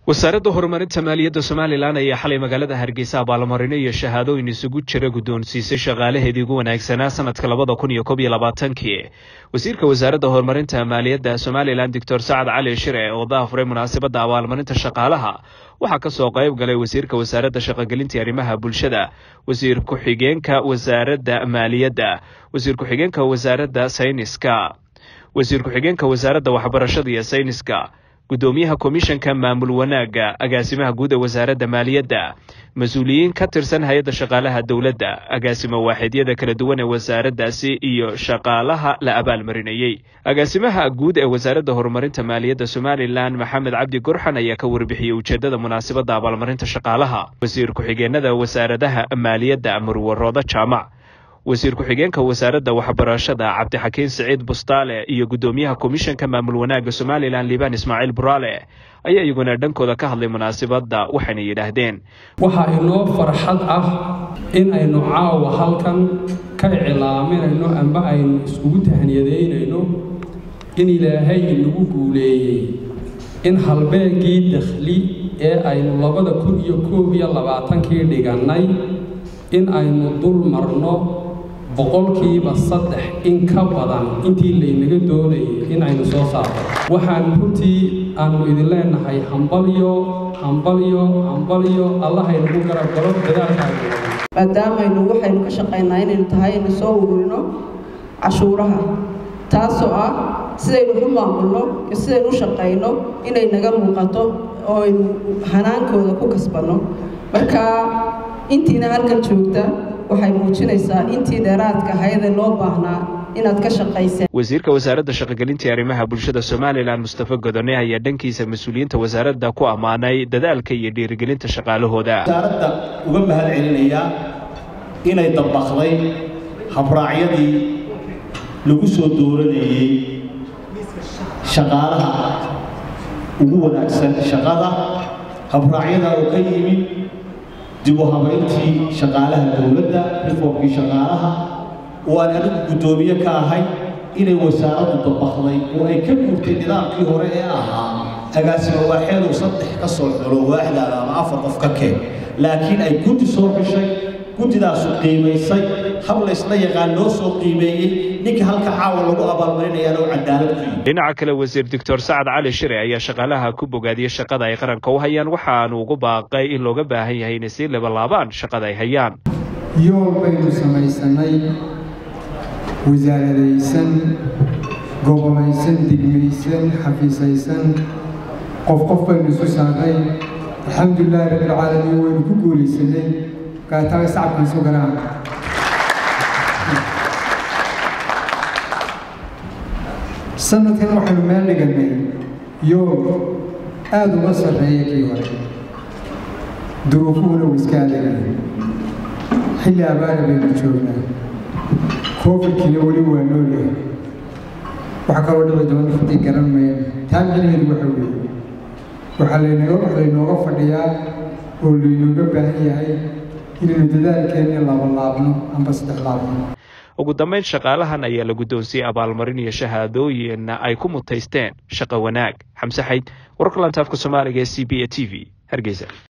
wasaaradda horumarinta maaliyadda somalilan ayaa xalay magaalada hargeysa abaalmarino iyo shahaadooyin isugu jira guddoonsiisay shaqaalaheedii ugu wanaagsanaa sanadka labada kun iyo koob iyo labaatankii wasiirka wasaaradda horumarinta maaliyadda somalilan doctor sacad cali shire oo daafuray munaasabadda abaalmarinta shaqaalaha waxaa ka soo qayb galay wasiirka wasaaradda shaqogelinta arrimaha bulshada wasiir ku-xigeenka wasaaradda maaliyadda wasiir ku-xigeenka wasaaradda sayniska wasiir ku-xigeenka wasaaradda waxbarashada iyo sayniska guddoomiyaha komishanka maamul wanaagga agaasimaha guud ee wasaaradda maaliyadda mas-uuliyiin ka tirsan hay-adda shaqaalaha dowladda agaasimo waaxidyada kala duwan ee wasaaraddaasi iyo shaqaalaha la abaalmarinayey agaasimaha guud ee wasaaradda horumarinta maaliyadda somalilan maxamed cabdi gorxan ayaa ka warbixiyey ujeeddada munaasabadda abaalmarinta shaqaalaha wasiir ku-xigeenada wasaaradaha maaliyadda murwaroodo jaamac wasiir ku-xigeenka wasaaradda waxbarashada cabdixakiin siciid bustaale iyo guddoomiyaha komishanka maamul wanaagga somalilan liibaan ismaaciil buraale ayaa iyaguna dhankooda ka hadlay munaasabadda waxayna yidhaahdeen waxaa inoo farxad ah in aynu caawa halkan ka iclaaminayno amba aynu iskugu tahniyadaynayno in ilaahay inagu guuleeyey in halbeegii dakhli ee aynu labada kun iyo koob iyo labaatankii dhigannay in aynu dul marno boqolkiiba saddex in ka badan intii laynaga doonayay in aynu soo saarno waxaan runtii aanu idin leenahay hambalyo hambalyo hambalyo allahaynagu garab galo dadaalkaaga maadaamaynu waxaynu ka shaqaynaa inaynu tahay inu soo ururino cashuuraha taasoo ah sidaynu u maamulno iyo sidaynu u shaqayno inay naga muuqato oo aynu hanaankooda ku kasbanno marka intiina halkan joogta waxay muujinaysaa intii dheeraadka hayada loo baahnaa inaad ka shaqayseen wasiirka wasaaradda shaqogelinta arrimaha bulshada somalilan mustafa godone ayaa dhankiisa mas-uuliyiinta wasaaradda ku ammaanay dadaalka iyo dhiirigelinta shaqaalahooda wasaaradda uga mahad celinayaa inay dabaqday habraacyadii lagu soo dooranayey shaqaalaha ugu wanaagsan shaqada habraacyadaa oo ka yimid dib u habayntii shaqaalaha dowladda reformkii shaqaalaha oo aan anigu guddoomiye ka ahay inay wasaaraddu dabaqday oo ay ka guurtay nidaamkii hore ee ahaa agaasimo waaxeedu saddex ka soo xulo waaxdaada ama afar qof ka keen laakiin ay guddi soo xushay guddidaasu qiimaysay hab laysla yaqaan loo soo qiimeeyey ninka halka caawa lagu abaalmarinayaana oo cadaalad ku yimi dhinaca kale wasiir doctor sacad cali shire ayaa shaqaalaha ku bogaadiyey shaqada ay qaranka u hayaan waxaanu ugu baaqay in looga baahan yahay inay sii labalaabaan shaqada ay hayaan yool baynu samaysanay wasaaradaysan gobolaysan degmaysan xafiisaysan qof qof baynu isu saarnay alxamdulilaahi rabbilcaalamiin waynu ku guulaysanay gaataga sacabkiisu garaan sanadkan waxaynu meel dhigannay yool aada uga sarreeya kii hore duruufuhuna uu iska adagaya xilli abaara baynu joognaa covidkiina weli waa noolyahay waxa kaloo dhici doona fadii garan mayno taa micnaheedu waxa weeye waxaa laynaga wax laynooga fadhiyaa oo laynooga baahan yahay inaynu dadaalkeenni labalaabno amba saddex laabno ugu dambayn shaqaalahan ayaa la guddoonsiiyey abaalmarin iyo shahaadooyin ay ku mutaysteen shaqo wanaag xamse xayd wararka lantaafka soomaaliga ee c b a t v hargeysa